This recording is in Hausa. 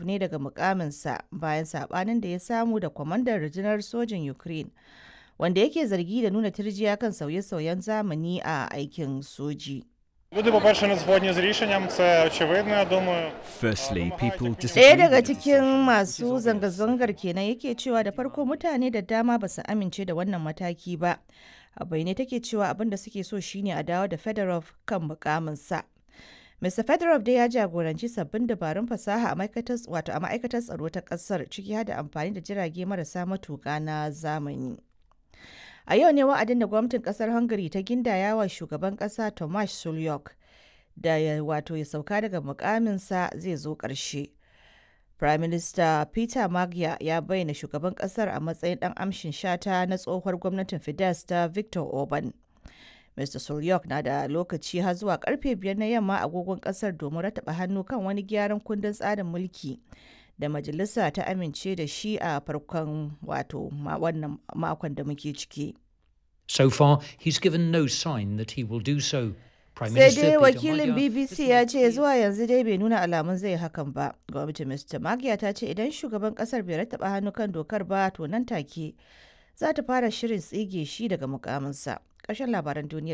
ne daga mukaminsa bayan sabanin da ya samu da kwamandan rundunar sojin Ukraine, wanda yake zargi da nuna tirjiya kan sauye-sauyen zamani a aikin soji. Люди, по-перше, не згодні з рішенням, це очевидно, я думаю. Firstly, people Ɗaya disagree daga with the cikin decision, which is masu obvious. zanga-zangar kenan yake cewa da farko mutane da dama ba su amince da wannan mataki ba. A bayyane take cewa abin da suke so shine a dawo da Fedorov kan mukaminsa. Mr. Fedorov dai ya jagoranci sabbin dabarun fasaha a ma'aikatar wato a ma'aikatar tsaro ta kasar ciki har da amfani da jirage marasa matuƙa na zamani. A yau ne wa'adin da gwamnatin kasar Hungary ta gindaya wa shugaban kasa Tomasz Sulyok da ya wato ya sauka daga mukaminsa zai zo ƙarshe. Prime Minister Peter Magyar ya bayyana shugaban kasar a matsayin ɗan amshin shata na tsohuwar gwamnatin Fidesz ta Victor Orban. Mr. Sulyok na da lokaci har zuwa karfe biyar na yamma agogon kasar domin rataba hannu kan wani gyaran kundin tsarin mulki da majalisa ta amince da shi a farkon wato ma- wannan makon da muke ciki. So far, he's given no sign that he will do so. Prime sai Minister dai Peter wakilin Magyar bbc has ya made ce clear- zuwa yanzu dai bai nuna alamun zai hakan ba gwamnatin mr magiya ta ce idan shugaban kasar bai rattaba hannu kan dokar ba to nan take za ta fara shirin tsige shi daga mukaminsa ƙarshen labaran duniyar